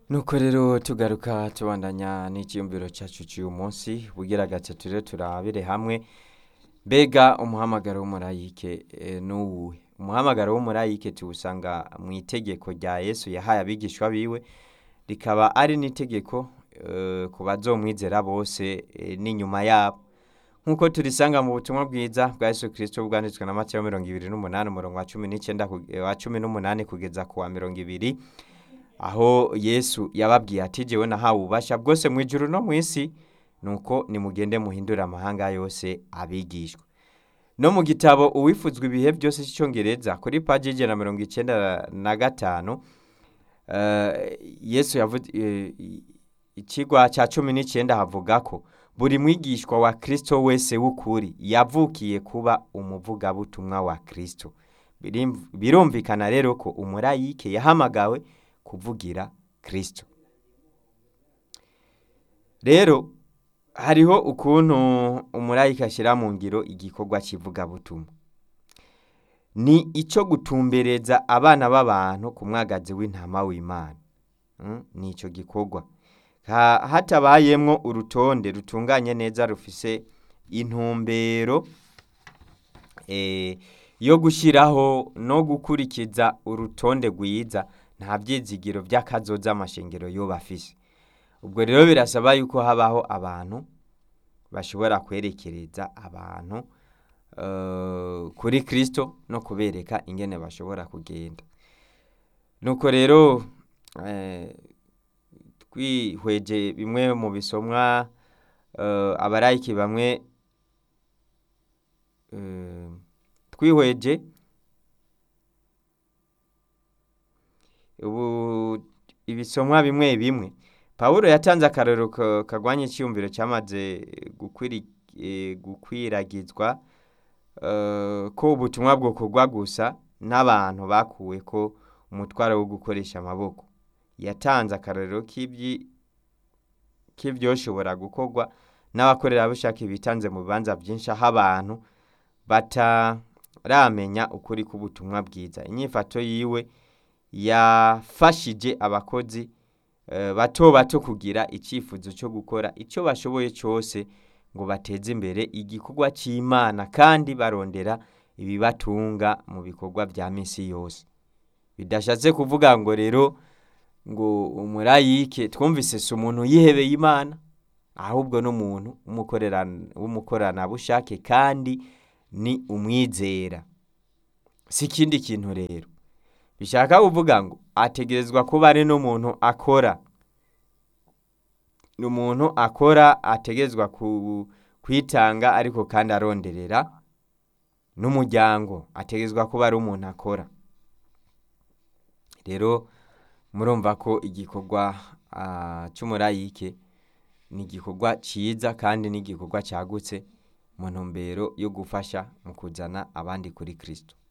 nuko rero tugaruka tubandanya n'icyiyumviro cyacu cy'uyu munsi bugira gatatu rero turabire hamwe mbega umuhamagaro w'umurayike eh, n'uwuhe umuhamagaro w'umurayike tuwusanga mu itegeko rya yesu yahaye abigishwa biwe rikaba ari n'itegeko eh, ku bazomwizera bose eh, n'inyuma yabo nk'uko turisanga mu butumwa bwiza bwa yesu kirisito bwanditswe na matayo mirongo ibiri n'umunani umurongo wa cumi n'icyenda ku- eh, wa cumi n'umunani kugeza ku wa mirongo ibiri aho yesu yababwiye ati jyewe nahawe ububasha bwose mu ijuru no mu isi nuko nimugende muhindure amahanga yose abigishwa no mu gitabo uwifuzwa ibihe byose cy'icyongereza kuri paji y'ijana na mirongo icyenda na gatanu eh, yesu yavuze eh, ikigwa cya cumi n'icyenda havuga ko buri mwigishwa wa kirisito wese w'ukuri yavukiye kuba umuvugabutumwa wa kirisito Birim- birumvikana rero ko umurayike yahamagawe kuvugira kirisito rero hariho ukuntu umurayika ashyira mu ngiro igikorwa cy'ivugabutumwa ni icyo gutumbereza abana b'abantu ku mwagazi w'intama w'imana Mm, ni icyo gikorwa Ha- hatabayemwo urutonde rutunganye neza rufise intumbero eh, yo gushyiraho no gukurikiza urutonde rwiza nta byizigiro by'akazoza amashengero yo bafise ubwo rero birasaba yuko habaho abantu bashobora kwerekereza abantu eh, kuri kirisito no kubereka ingene bashobora kugenda nuko rero eh, twihweje bimwe mu bisomwa eh, abarayiki bamwe eh, twihweje ubu ibisomwa bimwe bimwe pawulo yatanze akarero ka- kagwanya icyiyumviro cyamaze gukwiri- eh, gukwiragizwa eh, ko ubutumwa bwokorwa gusa n'abantu bakuwe ko umutwaro wo gukoresha amaboko yatanze akarero k'ibyi- k'ibyoshobora gukorwa n'abakorerabushake bitanze mu bibanza byinshi aho abantu bataramenya ukuri k'ubutumwa bwiza inyifato yiwe yafashije abakozi eh, bato bato kugira icyifuzo cyo gukora icyo bashoboye cyose ngo bateze imbere igikorwa cy'imana kandi barondera ibibatunga mu bikorwa bya minsi yose bidashatse kuvuga ngo rero ngo umurayike twumvise si umuntu yihebeye imana ahubwo n'umuntu w'umukorera- w'umukoranabushake kandi ni umwizera si ikindi kintu rero bishaka kuvuga ngo ategerezwa kuba ari n'umuntu akora ni umuntu akora ategerezwa ku- kwitanga ariko kandi aronderera n'umuryango ategerezwa kuba ari umuntu akora rero murumva ko igikorwa ah, cy'umurayike ni igikorwa cyiza kandi ni igikorwa cyagutse mu ntumbero yo gufasha mu kuzana abandi kuri kirisito